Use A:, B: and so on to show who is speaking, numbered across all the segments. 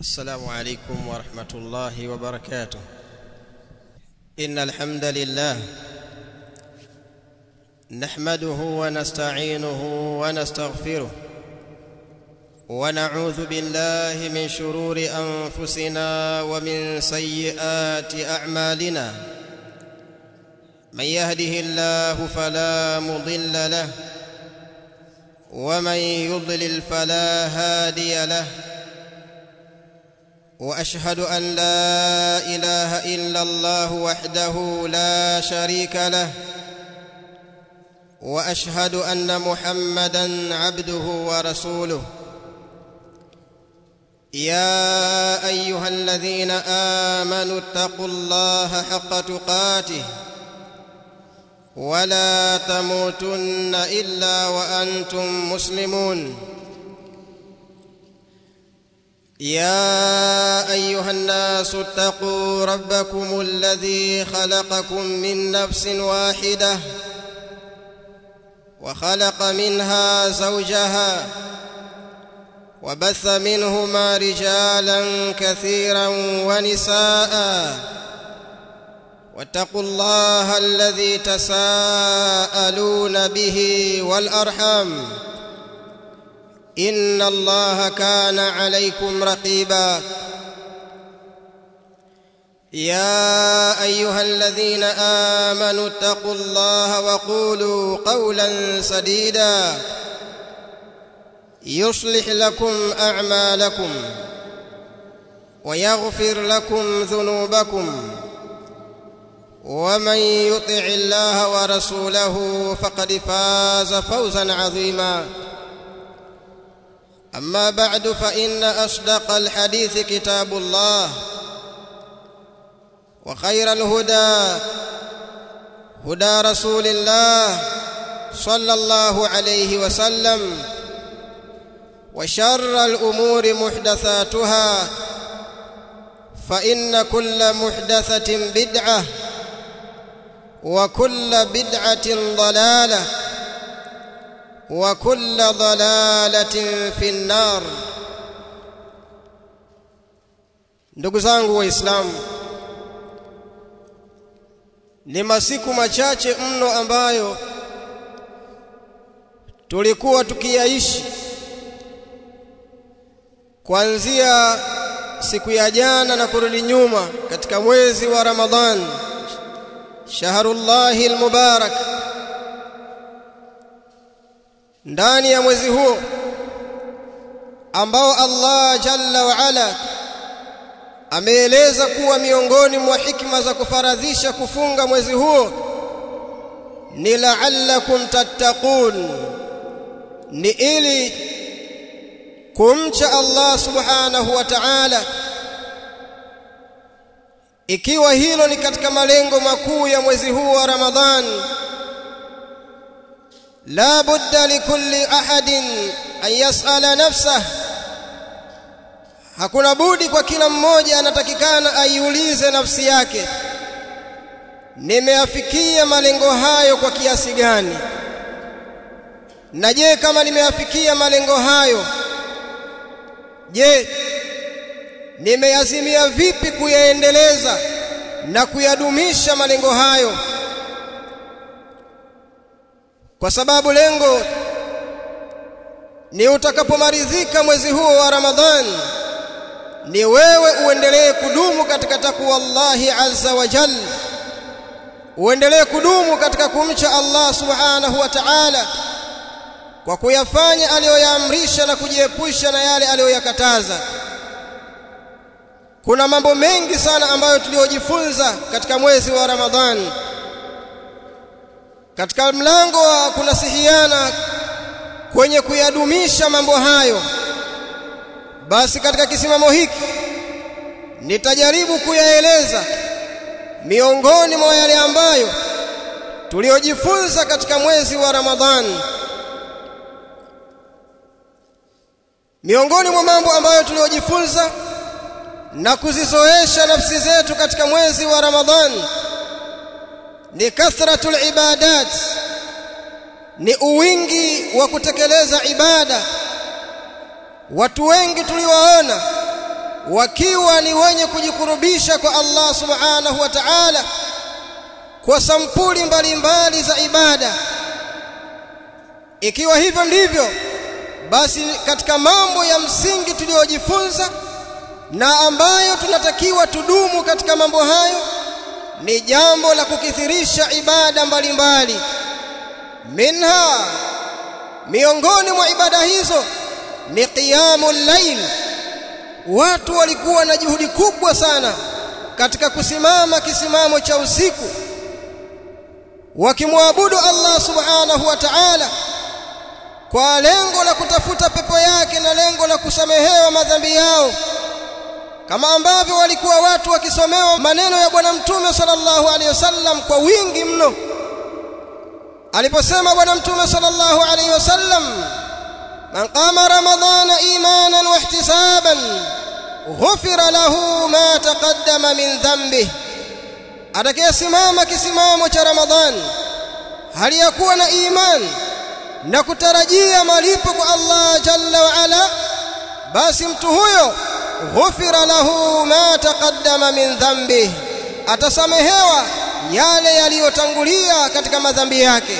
A: السلام عليكم ورحمه الله وبركاته ان الحمد لله نحمده ونستعينه ونستغفره ونعوذ بالله من شرور انفسنا ومن سيئات اعمالنا من يهده الله فلا مضل له ومن يضلل فلا هادي له واشهد ان لا اله الا الله وحده لا شريك له واشهد ان محمدا عبده ورسوله يا ايها الذين امنوا اتقوا الله حق تقاته ولا تموتن الا وانتم مسلمون يا ايها الناس اتقوا ربكم الذي خلقكم من نفس واحده وخلق منها زوجها وبث منهما رجالا كثيرا ونساء واتقوا الله الذي تساءلون به والارحام ان الله كان عليكم رقيبا يا ايها الذين امنوا اتقوا الله وقولوا قولا سديدا يصلح لكم اعمالكم ويغفر لكم ذنوبكم ومن يطع الله ورسوله فقد فاز فوزا عظيما اما بعد فان اصدق الحديث كتاب الله وخير الهدى هدى رسول الله صلى الله عليه وسلم وشر الامور محدثاتها فان كل محدثه بدعه وكل بدعه ضلاله وكل ضلاله في النار ndugu zangu waislamu ni masiku machache mno ambayo tulikuwa tukiyaishi kuanzia siku ya jana na kurudi nyuma katika mwezi wa Ramadhan shahrullahi almubarak ndani ya mwezi huo ambao Allah jalla wa ala ameeleza kuwa miongoni mwa hikma za kufaradhisha kufunga mwezi huo ni la'allakum tattaqun ni ili kumcha Allah subhanahu wa ta'ala ikiwa hilo ni katika malengo makuu ya mwezi huu wa Ramadhan la budda likulli ahadin an yas'ala nafsah hakuna budi kwa kila mmoja anatakikana aiulize nafsi yake nimeafikia malengo hayo kwa kiasi gani na je kama nimeafikia malengo hayo je nimeyazimia vipi kuyaendeleza na kuyadumisha malengo hayo kwa sababu lengo ni utakapomaridhika mwezi huo wa Ramadhani ni wewe uendelee kudumu katika takwa Allahi azza wa jalla uendelee kudumu katika kumcha Allah subhanahu wa ta'ala kwa kuyafanya aliyoyaamrisha na kujiepusha na yale aliyoyakataza kuna mambo mengi sana ambayo tuliyojifunza katika mwezi wa Ramadhani katika mlango wa kunasihiana kwenye kuyadumisha mambo hayo basi katika kisimamo hiki nitajaribu kuyaeleza miongoni mwa yale ambayo tuliyojifunza katika mwezi wa Ramadhani miongoni mwa mambo ambayo tuliyojifunza na kuzizoesha nafsi zetu katika mwezi wa Ramadhani ni kathratul ibadat ni uwingi wa kutekeleza ibada watu wengi tuliwaona wakiwa ni wenye kujikurubisha kwa Allah subhanahu wa ta'ala kwa sampuli mbalimbali za ibada ikiwa hivyo ndivyo basi katika mambo ya msingi tuliyojifunza na ambayo tunatakiwa tudumu katika mambo hayo ni jambo la kukithirisha ibada mbalimbali minha miongoni mwa ibada hizo ni qiyamul layl watu walikuwa na juhudi kubwa sana katika kusimama kisimamo cha usiku wakimwabudu Allah subhanahu wa ta'ala kwa lengo la kutafuta pepo yake na lengo la kusamehewa madhambi yao kama ambavyo walikuwa watu wakisomewa maneno ya bwana mtume sallallahu alaihi wasallam kwa wingi mno aliposema bwana mtume sallallahu alaihi wasallam man qama ramadhana imanan wa ihtisaban ghufira lahu ma taqaddama min dhanbihi atakayesimama kisimamo cha ramadhani hali ya kuwa na imani na kutarajia malipo kwa Allah jalla wa ala basi mtu huyo ghufira lahu ma taqaddama min dhanbi atasamehewa yale yaliyotangulia katika madhambi yake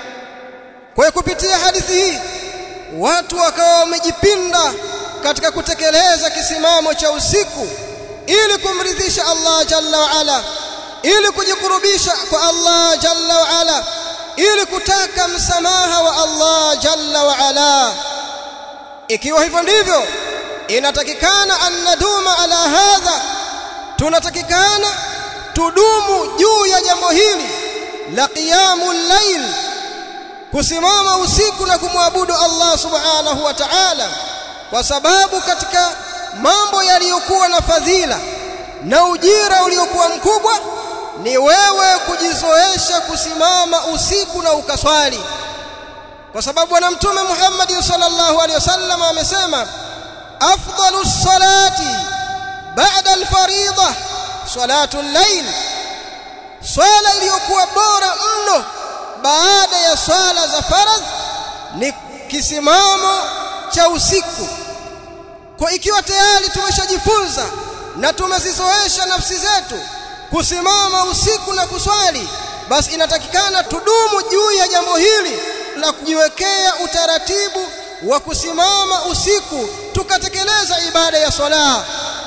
A: kwa kupitia hadithi hii watu wakawa wamejipinda katika kutekeleza kisimamo cha usiku ili kumridhisha Allah jalla wa ala ili kujikurubisha kwa Allah jalla wa ala ili kutaka msamaha wa Allah jalla wa ala ikiwa hivyo ndivyo inatakikana an naduma ala hadha tunatakikana tudumu juu ya jambo hili la qiyamul layl kusimama usiku na kumwabudu Allah subhanahu wa ta'ala kwa sababu katika mambo yaliyokuwa na fadhila na ujira uliokuwa mkubwa ni wewe kujizoesha kusimama usiku na ukaswali kwa sababu bwana mtume Muhammad sallallahu alaihi wasallam amesema afdalu salati ba'da al-fariida salatu al-layl swala iliyokuwa bora mno baada ya swala za faradh ni kisimamo cha usiku kwa ikiwa tayari tumeshajifunza na tumezizoesha nafsi zetu kusimama usiku na kuswali basi inatakikana tudumu juu ya jambo hili la kujiwekea utaratibu wa kusimama usiku tukatekeleza ibada ya swala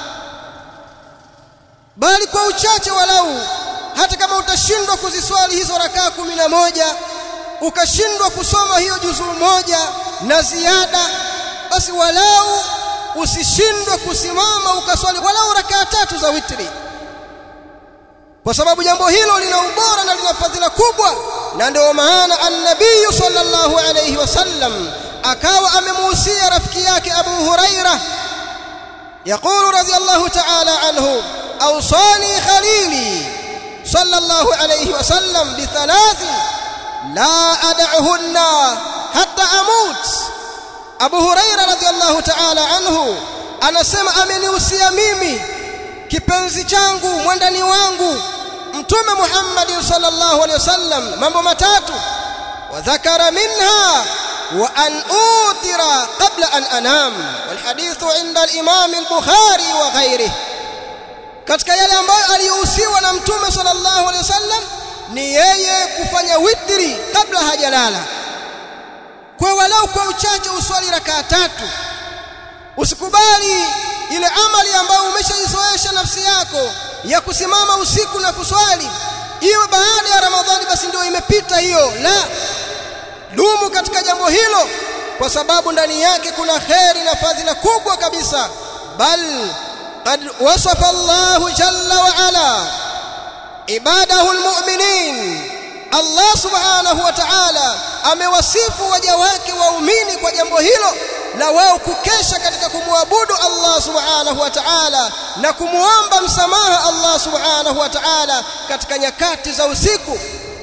A: bali kwa uchache walau hata kama utashindwa kuziswali hizo rakaa kumi na moja ukashindwa kusoma hiyo juzuu moja na ziada basi walau usishindwe kusimama ukaswali walau rakaa tatu za witri kwa sababu jambo hilo lina ubora na lina fadhila kubwa na ndio maana an-nabii sallallahu alayhi wasallam akawa amemuhusia rafiki yake Abu Huraira يقول رضي الله تعالى عنه أوصاني خليلي صلى الله عليه وسلم بثلاث لا أدعهن حتى أموت أبو هريرة رضي الله تعالى عنه anasema amenihusia mimi kipenzi changu mwandani wangu mtume Muhammad sallallahu alaihi wasallam mambo matatu wadhakara minha wa an utira qabla an anam walhadithu inda al-imam al-bukhari wa ghairihi katika yale ambayo aliyohusiwa na mtume sallallahu alaihi wasallam ni yeye kufanya witri kabla hajalala kwa walau kwa uchache uswali rakaa tatu usikubali ile amali ambayo umeshaizoesha nafsi yako ya kusimama usiku na kuswali iwe baada ya ramadhani basi ndio imepita hiyo la dumu katika jambo hilo kwa sababu ndani yake kuna kheri na fadhila kubwa kabisa bal قد وصف الله جل وعلا عباده المؤمنين Allah subhanahu wa ta'ala amewasifu waja wake waumini kwa jambo hilo la wao kukesha katika kumwabudu Allah subhanahu wa ta'ala na kumuomba msamaha Allah subhanahu wa ta'ala katika nyakati za usiku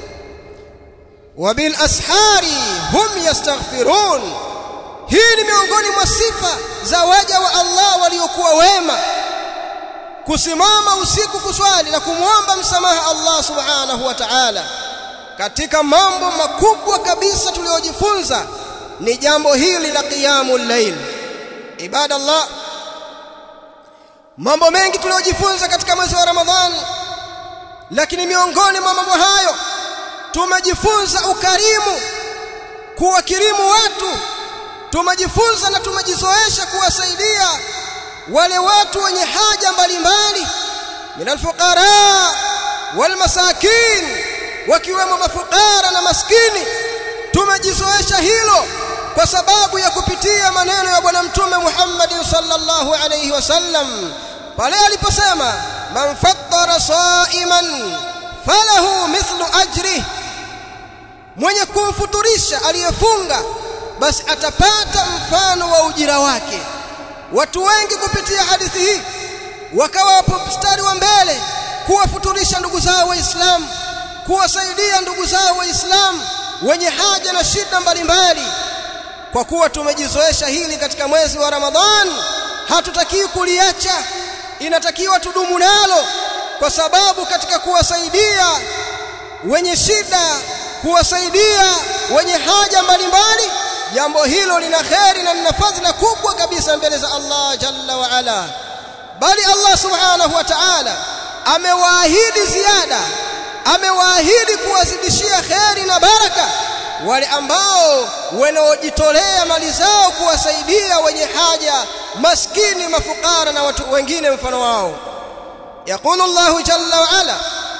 A: wabil ashari hum yastaghfirun hii ni miongoni mwa sifa za waja wa Allah waliokuwa wema kusimama usiku kuswali na kumwomba msamaha Allah subhanahu wa ta'ala katika mambo makubwa kabisa tuliyojifunza ni jambo hili la qiyamul layl ibadallah mambo mengi tuliyojifunza katika mwezi wa Ramadhani lakini miongoni mwa mambo hayo tumejifunza ukarimu kuwakirimu watu tumejifunza na tumejizoesha kuwasaidia wale watu wenye haja mbalimbali min alfuqara walmasakin wakiwemo mafukara na maskini tumejizoesha hilo kwa sababu ya kupitia maneno ya bwana mtume Muhammad sallallahu alayhi wasallam pale aliposema man fattara sa'iman falahu mithlu ajri mwenye kumfuturisha aliyefunga basi atapata mfano wa ujira wake watu wengi kupitia hadithi hii wakawa wapo mstari wa mbele kuwafuturisha ndugu zao waislamu kuwasaidia ndugu zao waislamu wenye haja na shida mbalimbali kwa kuwa tumejizoesha hili katika mwezi wa Ramadhan hatutakiwi kuliacha inatakiwa tudumu nalo kwa sababu katika kuwasaidia wenye shida kuwasaidia wenye haja mbalimbali jambo hilo lina kheri na lina fadhila kubwa kabisa mbele za Allah jalla wa ala bali Allah subhanahu wa ta'ala amewaahidi ziada amewaahidi kuwazidishia kheri na baraka wale ambao wanaojitolea mali zao kuwasaidia wenye haja maskini mafukara na watu wengine mfano wao يقول الله جل وعلا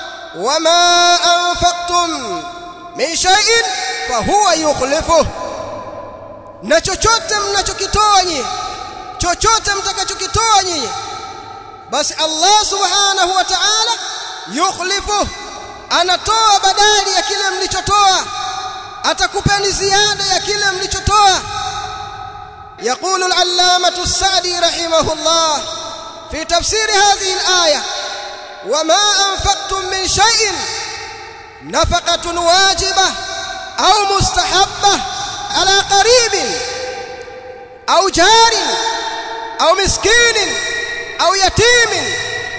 A: وما أنفقتم من شيء فهو يخلفه na chochote mnachokitoa nyinyi chochote mtakachokitoa nyinyi basi Allah subhanahu wa ta'ala yukhlifu anatoa badali ya kile mlichotoa atakupeni ziada ya kile mlichotoa يقول العلامة السعدي رحمه الله في تفسير هذه الآية وما أنفقتم من شيء نفقة واجبة أو مستحبة على قريب أو جار أو مسكين أو يتيم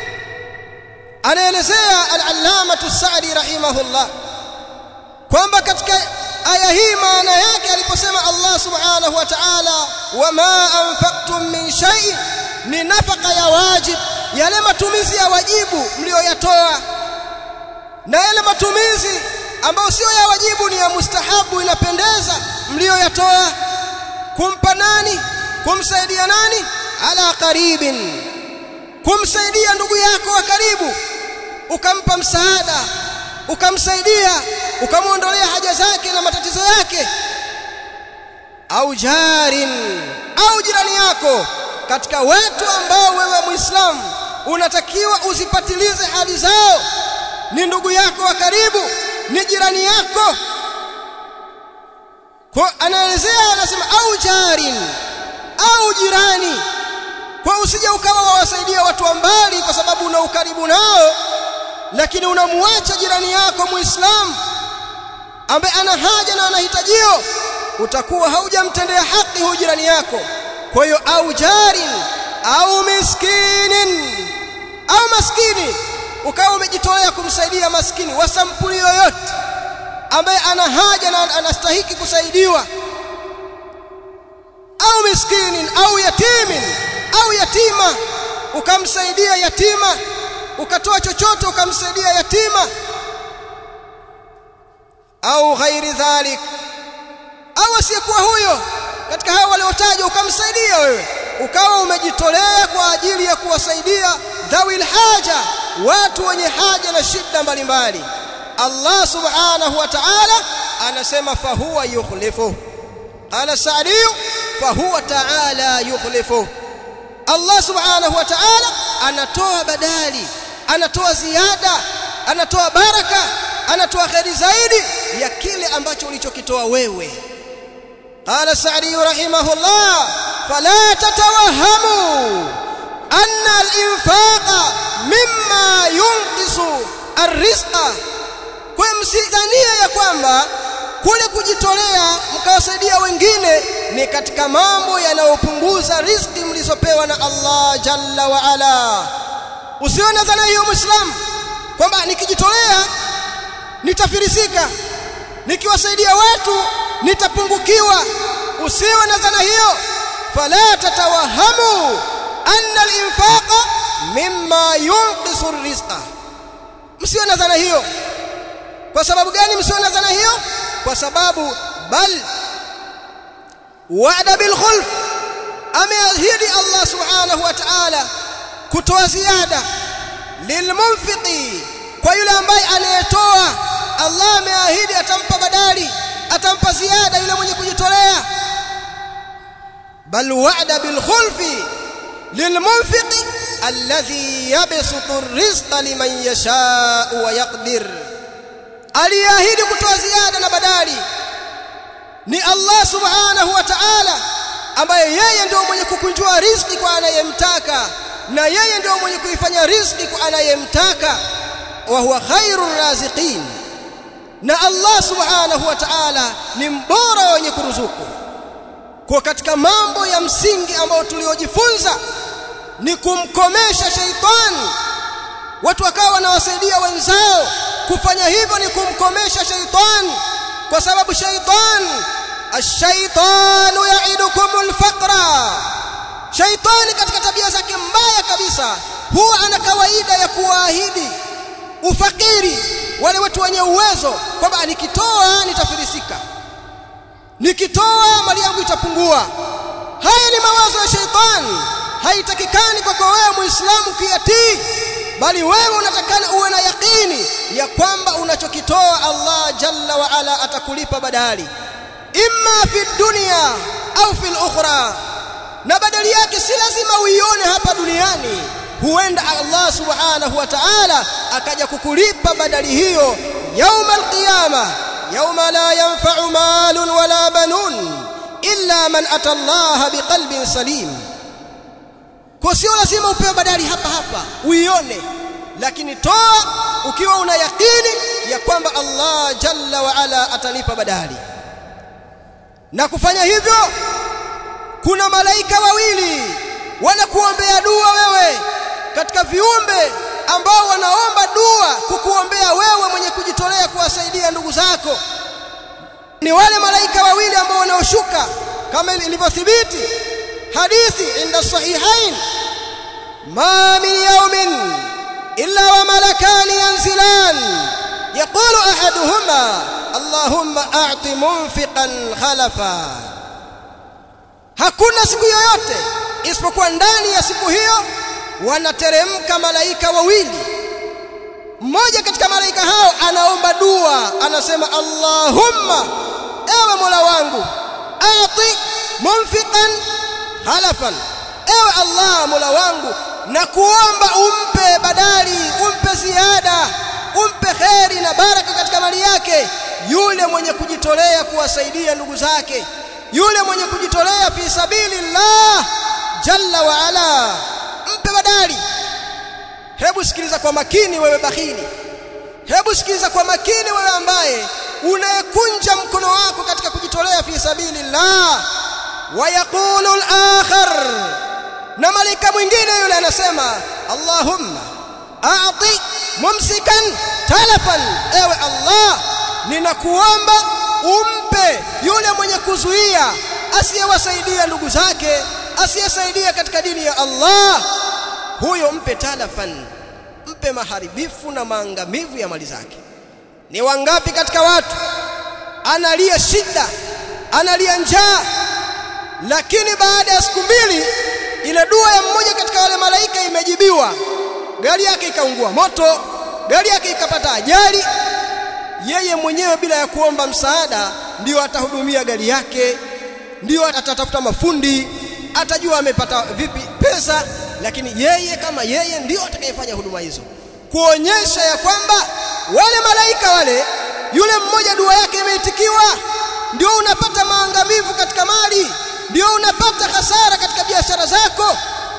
A: anaelezea al-allamatu as-sa'di rahimahullah kwamba katika aya hii maana yake aliposema Allah subhanahu wa ta'ala wama anfaqtum min shay'in ni nafaka ya wajib yale matumizi ya wajibu mlioyatoa na yale matumizi ambayo sio ya wajibu ni ya mustahabu inapendeza mlioyatoa kumpa nani kumsaidia nani ala qaribin kumsaidia ndugu yako wa karibu ukampa msaada ukamsaidia ukamwondolea haja zake na matatizo yake au jarin au jirani yako katika watu ambao wewe muislamu unatakiwa uzipatilize hali zao ni ndugu yako wa karibu ni jirani yako kwa anaelezea anasema au jarin au jirani kwa usije ukawa wawasaidia watu wa mbali kwa sababu una ukaribu nao lakini unamuacha jirani yako muislamu ambaye ana haja na anahitajio utakuwa haujamtendea haki huyu jirani yako kwa hiyo au jarin au miskinin au maskini ukawa umejitolea kumsaidia maskini wa sampuli yoyote ambaye ana haja na anastahiki kusaidiwa au miskinin au yatimin au yatima ukamsaidia yatima ukatoa chochote ukamsaidia yatima au ghairi dhalik au asiyekuwa huyo katika hao waliotajwa ukamsaidia wewe ukawa umejitolea kwa ajili ya kuwasaidia dhawil haja watu wenye haja na shida mbalimbali Allah subhanahu wa ta'ala anasema fahuwa yukhlifu qala sa'di fahuwa ta'ala yukhlifu Allah subhanahu wa ta'ala anatoa badali anatoa ziada anatoa baraka anatoa kheri zaidi ya kile ambacho ulichokitoa wewe قال السعدي رحمه الله فلا تتوهموا أن الإنفاق مما ينقص الرزق kumsidhania ya kwamba kule kujitolea mkawasaidia wengine ni katika mambo yanayopunguza riziki mlizopewa na Allah jalla wa ala usione dhana hiyo muislamu kwamba nikijitolea nitafirisika nikiwasaidia watu nitapungukiwa usiwe na dhana hiyo fala tatawahamu anna al-infaqa mimma yunqisu rizqa msiwe na dhana hiyo kwa sababu gani msiwe na dhana hiyo kwa sababu bal wa'ada bil khulf ameahidi Allah subhanahu wa ta'ala kutoa ziada lilmunfiqi kwa yule ambaye anayetoa Allah ameahidi atampa badali atampa ziada yule mwenye kujitolea bal wa'ada bil khulfi lilmunfiqi alladhi yabsutu ar-rizqa liman yasha'u wa yaqdir aliahidi kutoa ziada na badali ni Allah subhanahu wa ta'ala ambaye yeye ndio mwenye kukunjua riziki kwa anayemtaka na yeye ndio mwenye kuifanya riziki kwa anayemtaka wa huwa khairur raziqin na Allah subhanahu wa ta'ala ni mbora wenye kuruzuku kwa katika mambo ya msingi ambayo tuliojifunza ni kumkomesha sheitani watu wakawa wanawasaidia wenzao kufanya hivyo ni kumkomesha sheitani kwa sababu sheitani ash-shaytanu ya'idukumul faqra shaitani katika tabia zake mbaya kabisa huwa ana kawaida ya kuwaahidi ufakiri wale watu wenye uwezo kwamba nikitoa nitafilisika nikitoa mali yangu itapungua haya ni mawazo ya shaitani haitakikani kwako wewe muislamu kuyatii bali wewe unatakana uwe na yakini ya kwamba unachokitoa Allah jalla wa ala atakulipa badali imma fi dunya au fil ukhra na badali yake si lazima uione hapa duniani huenda Allah subhanahu wa ta'ala akaja kukulipa badali hiyo yauma alqiyama yauma la yanfa'u malun wala banun illa man ata Allah biqalbin salim kwa sio lazima upewe badali hapa hapa uione lakini toa ukiwa una yakini ya kwamba Allah jalla wa ala atalipa badali na kufanya hivyo kuna malaika wawili wanakuombea dua wewe katika viumbe ambao wanaomba dua kukuombea wewe mwenye kujitolea kuwasaidia ndugu zako ni wale malaika wawili ambao wanaoshuka kama ilivyothibiti hadithi inda sahihain ma min yawmin illa wa malakani yanzilan يقول احدهما اللهم اعط منفقا خلفا hakuna siku yoyote isipokuwa ndani ya siku hiyo wanateremka malaika wawili mmoja katika malaika hao anaomba dua anasema Allahumma ewe Mola wangu ati munfiqan khalafan ewe Allah Mola wangu na kuomba umpe badali umpe ziada umpe kheri na baraka katika mali yake yule mwenye kujitolea kuwasaidia ndugu zake yule mwenye kujitolea fi sabilillah jalla wa ala mpe badali hebu sikiliza kwa makini wewe bakhili hebu sikiliza kwa makini wewe ambaye unayekunja mkono wako katika kujitolea fi sabilillah wa yaqulu al-akhar na malika mwingine yule anasema Allahumma a'ti mumsikan talafan ewe Allah ninakuomba umpe yule mwenye kuzuia asiyewasaidia ndugu zake asiyesaidia katika dini ya Allah huyo mpe talafan mpe maharibifu na maangamivu ya mali zake ni wangapi katika watu analia shida analia njaa lakini baada ya siku mbili ile dua ya mmoja katika wale malaika imejibiwa gari yake ikaungua moto gari yake ikapata ajali yeye mwenyewe bila ya kuomba msaada ndio atahudumia gari yake ndio atatafuta mafundi atajua amepata vipi pesa lakini yeye kama yeye ndio atakayefanya huduma hizo kuonyesha ya kwamba wale malaika wale yule mmoja dua yake imeitikiwa ndio unapata maangamivu katika mali ndio unapata hasara katika biashara zako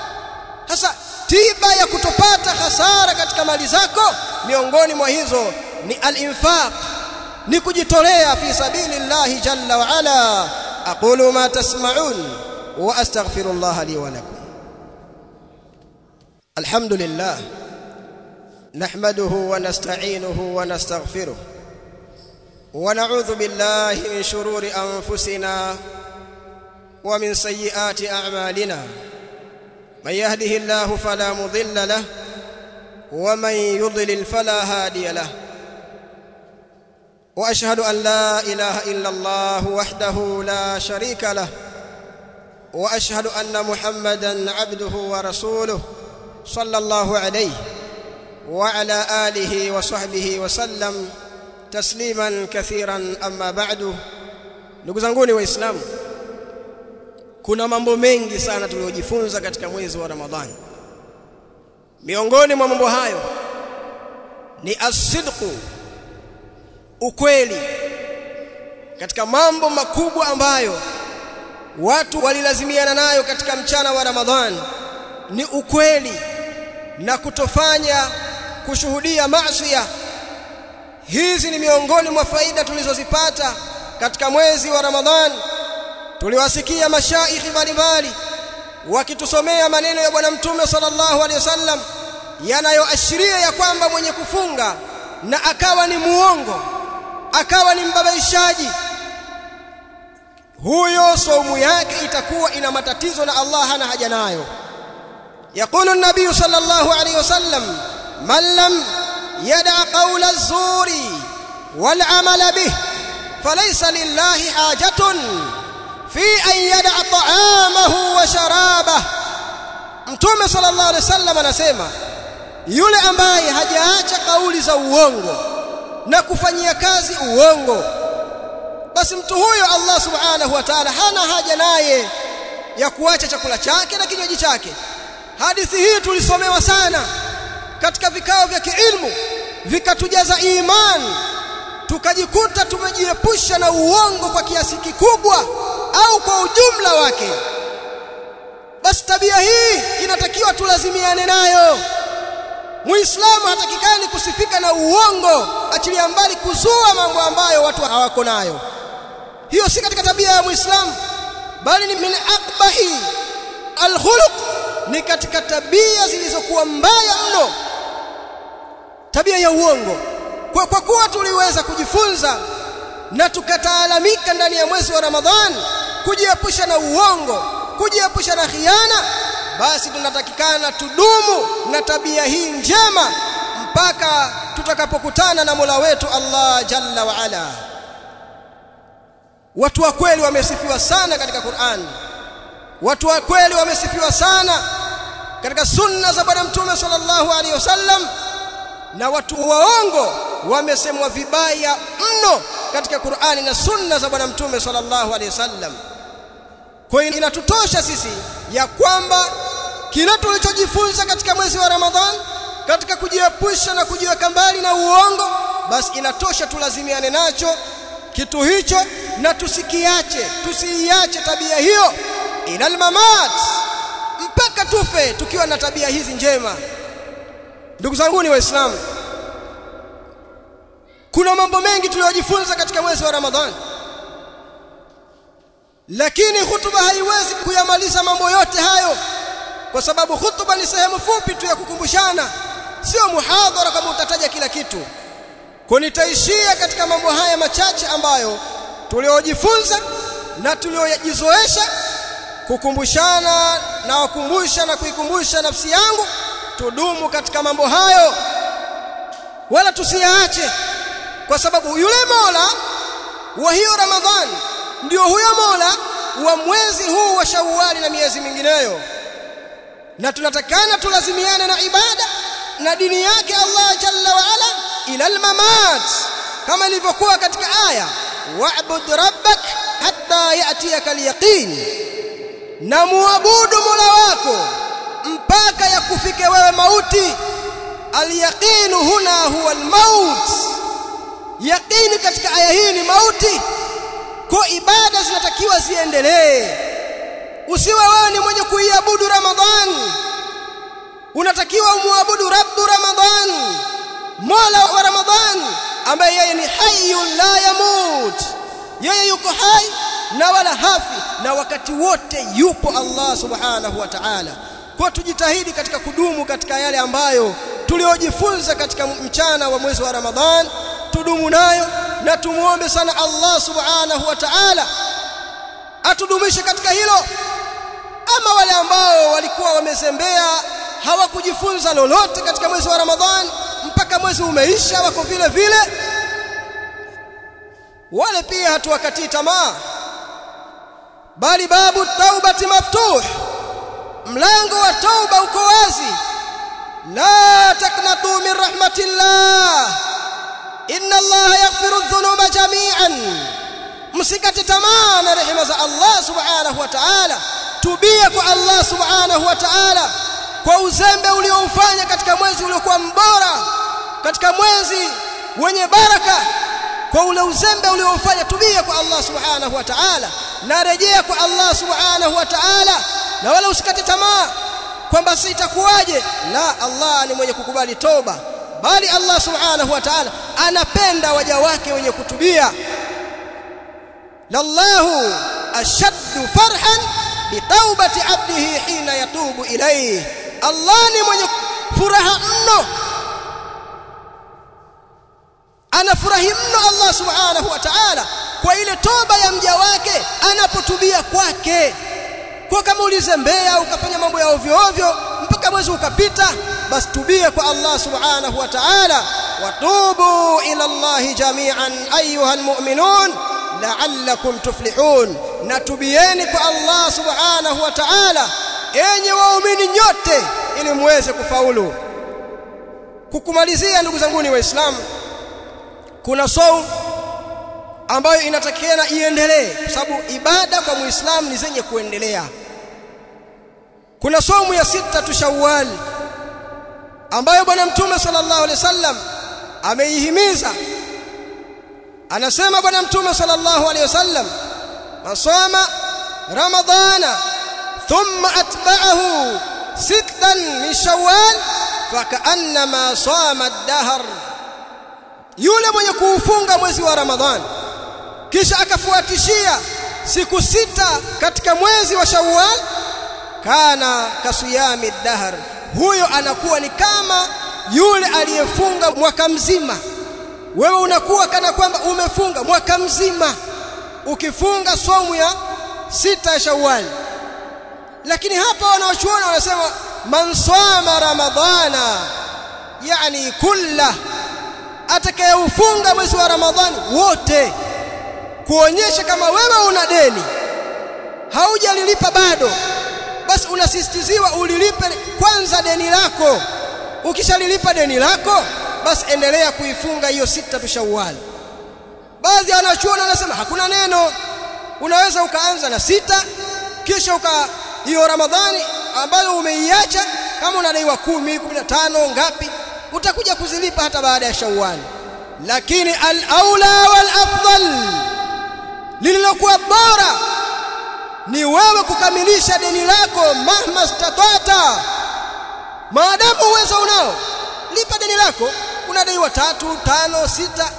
A: sasa tiba ya kutopata hasara katika mali zako miongoni mwa hizo ni al-infaq ni kujitolea fi sabilillahi jalla wa ala aqulu ma tasma'un wa astaghfirullah li wa lakum alhamdulillah nahmaduhu wa nasta'inuhu wa nastaghfiruh wa na'udhu billahi min shururi anfusina wa min sayyiati a'malina من يهده الله فلا مضل له ومن يضلل فلا هادي له واشهد ان لا اله الا الله وحده لا شريك له واشهد ان محمدا عبده ورسوله صلى الله عليه وعلى اله وصحبه وسلم تسليما كثيرا اما بعد ndugu zanguni waislamu kuna mambo mengi sana tuliyojifunza katika mwezi wa ramadhani miongoni mwa mambo hayo ni asidqu ukweli katika mambo makubwa ambayo watu walilazimiana nayo katika mchana wa ramadhani ni ukweli na kutofanya kushuhudia maasi hizi ni miongoni mwa faida tulizozipata katika mwezi wa Ramadhani tuliwasikia mashaikhi mbalimbali wakitusomea maneno ya bwana mtume sallallahu alaihi wasallam yanayoashiria ya kwamba mwenye kufunga na akawa ni muongo akawa ni mbabaishaji huyo saumu yake itakuwa ina matatizo na Allah hana haja nayo يقول النبي صلى الله عليه وسلم من لم يدع قول الزور والعمل به فليس لله حاجة في أن يدع طعامه وشرابه Mtume sallallahu alaihi wasallam anasema yule ambaye hajaacha kauli za uongo na kufanyia kazi uongo basi mtu huyo Allah subhanahu wa ta'ala hana haja naye ya kuacha chakula chake na kinywaji chake hadithi hii tulisomewa sana katika vikao vya kiilmu vikatujaza imani tukajikuta tumejiepusha na uongo kwa kiasi kikubwa au kwa ujumla wake basi tabia hii inatakiwa tulazimiane nayo muislamu hatakikani kusifika na uongo achilia mbali kuzua mambo ambayo watu hawako nayo hiyo si katika tabia ya muislamu bali ni min aqbahi alkhuluq ni katika tabia zilizokuwa mbaya mno tabia ya uongo kwa, kwa kuwa tuliweza kujifunza na tukataalamika ndani ya mwezi wa Ramadhani kujiepusha na uongo kujiepusha na khiana basi tunatakikana tudumu na tabia hii njema mpaka tutakapokutana na Mola wetu Allah Jalla wa Ala watu wa kweli wamesifiwa sana katika Qur'an watu wa kweli wamesifiwa sana katika sunna za bwana mtume sallallahu alaihi wasallam na watu waongo wamesemwa vibaya mno katika Qur'ani na sunna za bwana mtume sallallahu alaihi wasallam kwa hiyo inatutosha sisi ya kwamba kile tulichojifunza katika mwezi wa Ramadhan katika kujiepusha na kujiweka mbali na uongo basi inatosha tulazimiane nacho kitu hicho na tusikiache tusiiache tabia hiyo ilal mamat mpaka tufe tukiwa na tabia hizi njema ndugu zangu ni waislamu kuna mambo mengi tuliyojifunza katika mwezi wa Ramadhani lakini hutuba haiwezi kuyamaliza mambo yote hayo kwa sababu hutuba ni sehemu fupi tu ya kukumbushana sio muhadhara kama utataja kila kitu kwa nitaishia katika mambo haya machache ambayo tuliojifunza na tuliojizoesha kukumbushana na wakumbusha na kuikumbusha nafsi yangu tudumu katika mambo hayo wala tusiyaache kwa sababu yule Mola wa hiyo Ramadhani ndio huyo Mola wa mwezi huu wa Shawwali na miezi mingineyo na tunatakana tulazimiane na ibada na dini yake Allah jalla wa ala ila almamat kama ilivyokuwa katika aya wa'bud rabbak hatta ya'tiyaka alyaqin na muabudu Mola wako mpaka yakufike wewe mauti alyaqinu huna huwa almaut yaqini katika aya hii ni mauti kwa ibada zinatakiwa ziendelee usiwe wewe ni mwenye kuiabudu ramadhan unatakiwa umwabudu rabbu ramadhan mola wa ramadhan ambaye yeye ni hayyun la yamut yeye yuko hai na wala hafi na wakati wote yupo Allah subhanahu wa ta'ala kwa tujitahidi katika kudumu katika yale ambayo tuliojifunza katika mchana wa mwezi wa Ramadhan tudumu nayo na tumuombe sana Allah subhanahu wa ta'ala atudumishe katika hilo ama wale ambao walikuwa wamezembea hawakujifunza lolote katika mwezi wa Ramadhani mpaka mwezi umeisha wako vile vile wale pia hatuwakatii tamaa bali babu taubati maftuh mlango wa tauba uko wazi la taknatu min rahmatillah inna allaha yaghfiru dhunuba jami'an msikate tamaa na rehema za Allah subhanahu wa ta'ala tubia kwa Allah subhanahu wa ta'ala kwa uzembe ulioufanya katika mwezi uliokuwa mbora katika mwezi wenye baraka kwa ule uzembe ulioufanya tubia kwa Allah subhanahu wa ta'ala na rejea kwa Allah subhanahu wa ta'ala na wala usikate tamaa kwamba sitakuwaje la Allah ni mwenye kukubali toba bali Allah subhanahu wa ta'ala anapenda waja wake wenye kutubia lallahu ashaddu farhan bitaubati abdihi hina yatubu ilayhi Allah ni mwenye furaha mno anafurahi mno Allah subhanahu wa ta'ala kwa ile toba ya mja wake anapotubia kwake kwa kama ulizembea ukafanya mambo ya ovyo ovyo mpaka mwezi ukapita basi tubia kwa Allah subhanahu wa ta'ala watubu ila Allah jami'an ayuha almu'minun la'allakum tuflihun natubieni kwa Allah subhanahu wa ta'ala enyi waumini nyote ili muweze kufaulu kukumalizia ndugu zangu ni waislamu kuna saum ambayo inatakiana iendelee kwa sababu ibada kwa muislamu ni zenye kuendelea kuna somu ya sita tu Shawwal ambayo bwana mtume sallallahu alaihi wasallam ameihimiza anasema bwana mtume sallallahu alaihi wasallam masama ramadhana thumma atba'ahu sittan min shawwal fakaannama sama ad-dahr yule mwenye kuufunga mwezi wa ramadhani kisha akafuatishia siku sita katika mwezi wa shawwal kana kasiyami dahr huyo anakuwa ni kama yule aliyefunga mwaka mzima wewe unakuwa kana kwamba umefunga mwaka mzima ukifunga somu ya sita ya shawwal lakini hapa wanaochuona wanasema man sama ramadhana yani kulla atakayeufunga mwezi wa ramadhani wote kuonyesha kama wewe una deni haujalilipa bado basi unasisitiziwa ulilipe kwanza deni lako ukishalilipa deni lako basi endelea kuifunga hiyo sita tushawali baadhi ya wanachuoni wanasema hakuna neno unaweza ukaanza na sita kisha uka hiyo ramadhani ambayo umeiacha kama unadaiwa kumi, kumi na tano ngapi utakuja kuzilipa hata baada ya shawali lakini al-aula wal-afdal lililokuwa bora ni wewe kukamilisha deni lako mahma statata maadamu uwezo unao lipa deni lako unadaiwa tatu tano sita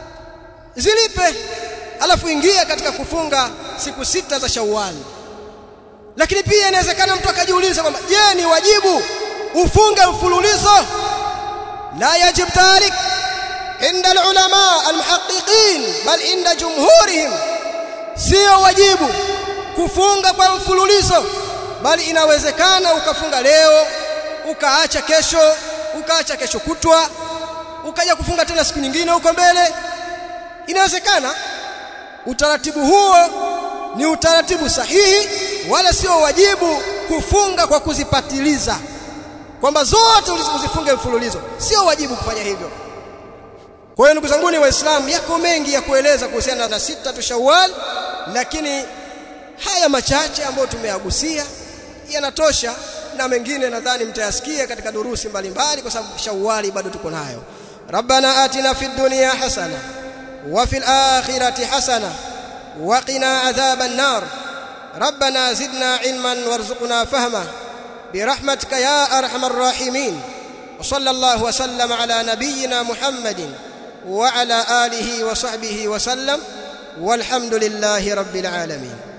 A: zilipe alafu ingia katika kufunga siku sita za Shawwal lakini pia inawezekana mtu akajiuliza kwamba je ni wajibu ufunge mfululizo la yajib dhalik عند العلماء المحققين بل عند جمهورهم sio wajibu kufunga kwa mfululizo bali inawezekana ukafunga leo ukaacha kesho ukaacha kesho kutwa ukaja kufunga tena siku nyingine huko mbele inawezekana utaratibu huo ni utaratibu sahihi wala sio wajibu kufunga kwa kuzipatiliza kwamba zote uzifunge mfululizo sio wajibu kufanya hivyo kwa hiyo ndugu zangu ni waislamu yako mengi ya kueleza kuhusiana na sita tu Shawwal lakini haya machache ambayo tumeyagusia yanatosha na mengine nadhani mtayasikia katika durusi mbalimbali kwa sababu Shawwali bado tuko nayo Rabbana atina fid dunya hasana wa fil akhirati hasana wa qina adhaban nar ربنا زدنا علما وارزقنا فهما برحمتك يا ارحم الراحمين وصلى الله وسلم على نبينا محمد وعلى اله وصحبه وسلم والحمد لله رب العالمين